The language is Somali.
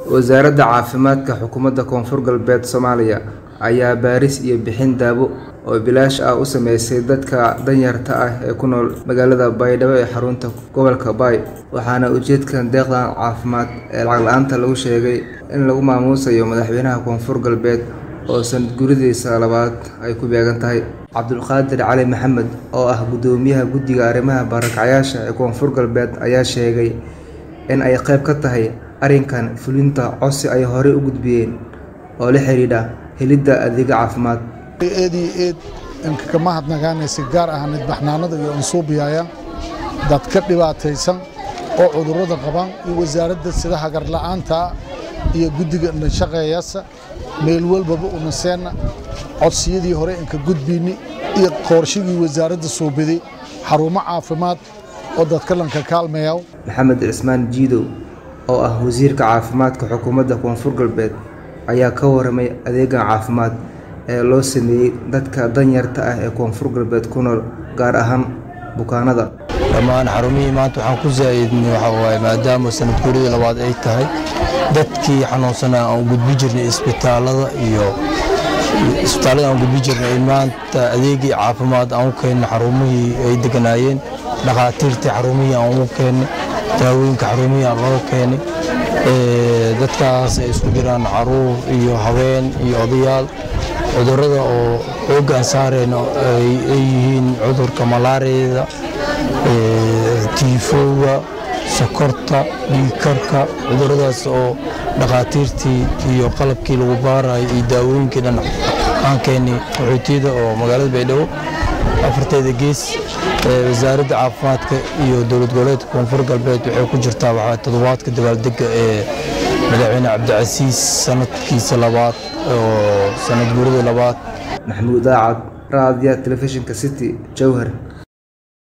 wasaaradda caafimaadka xukuumadda koonfur galbeed soomaaliya ayaa baaris iyo bixin daawo oo bilaash ah u sameysay dadka danyarta ah ee ku nool magaalada baydhabo ee xarunta gobolka baay waxaana ujeedkan deeqdan caafimaad ee lacag la-aanta lagu sheegay in lagu maamuusayo madaxweynaha koonfur galbeed oo sanad guridiisa labaad ay ku beegan tahay cabdulqaadir cali maxamed oo ah guddoomiyaha guddiga arrimaha barakacyaasha ee koonfur galbeed ayaa sheegay in ay qayb ka tahay arrinkan fulinta codsi ay horey u gudbiyeen oo la xidhiidha helidda adeega caafimaad eed iyo eed inka mahadnagaanay si gaar ah nidbaxnaanada iyo unsuubiyaaya dad ka dhibaataysan oo cudurrada qabaan iyo wasaaradda sida hagarla'aanta iyo guddiga nashaqeeyasa meel walbaba unaseenna codsiyadii hore inka gudbiyni iyo qoorshigii wasaaradda suubiday xarumo caafimaad oo dadka lanka kaalmayaw maxamed cismaan jiidow oo ah wasiirka caafimaadka xukuumadda koonfur galbeed ayaa ka waramay adeegan caafimaad ee loo sameeyey dadka danyarta ah ee koonfur galbeed ku nool gaar ahaan bukaanada dhammaan xarumihii maanta waxaan ku zaa'idnay waxaa waaye maadaama sanad guuridii labaad ay tahay dadkii xanuunsanaa aan gudbi jirnay isbitaalada iyo isbitaallada aan gudbi jirnay maanta adeegii caafimaad aan u keennay xarumihii ay deganaayeen dhakhaatiirtii xarumihii aan u keennay daawooyinka xarumihii aan loo keenay dadkaas ay isku jiraan caruur iyo haween iyo odayaal cudurrada oo xooggaan saareen ay yihiin cudurka malaariyada tiifowga sokorta dhiigkarka cudurradaas oo dhakhaatiirtii iyo qalabkii lagu baarayo iyo daawooyinkii dhan aan keennay qaxootiyada oo magaalada baydhabo afarteeda gees wasaaradda caafimaadka iyo dowlad goboleedka koonfur galbeed waxay ku jirtaa waxaa toddobaadka dabaaldega ee madaxweyne cabdicasiis sanadkiisa labaad oo sanad guurida labaad maxamuud daacad raadiya telefishinka city jowhar